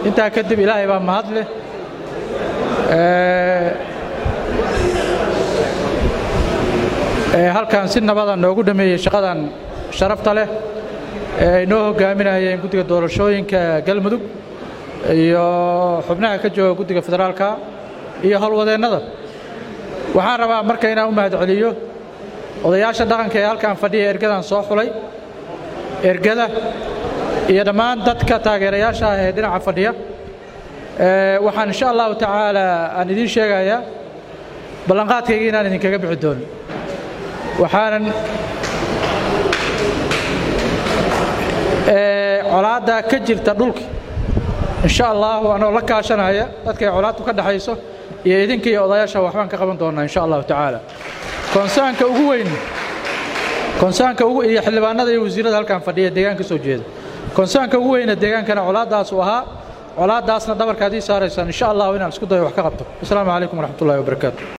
intaa kadib ilaahay baa mahad leh halkan si nabada noogu dhameeyey shaqadan sharafta leh ee ay noo hogaaminayeen guddiga doorashooyinka galmudug iyo xubnaha ka jooga guddiga federaalka iyo howlwadeennada waxaan rabaa marka inaan u mahad celiyo odayaasha dhaqanka ee halkan fadhiya ergadan soo xulay ergada iyo dhammaan dadka taageerayaasha ah ee dhinaca fadhiya waxaan insha allahu tacaala aan idiin sheegayaa ballanqaadkayga inaan idinkaga bixi doonin waxaanan colaadda ka jirta dhulka insha allahu anoo la kaashanaya dadkay colaaddu ka dhaxayso iyo idinka iyo odayaasha waxbaan ka qaban doonnaa insha allahu tacaala konsaanka ugu weyn konsaanka ugu iyo xildhibaanada iyo wasiirada halkan fadhiya deegaanka soo jeeda konsaanka ugu weyna deegaankana colaaddaas uu ahaa colaaddaasna dhabarkaad ii saaraysaan insha allahu inaan isku dayo wax ka qabto asalaamu calaykum waraxmatullahi wabarakaatu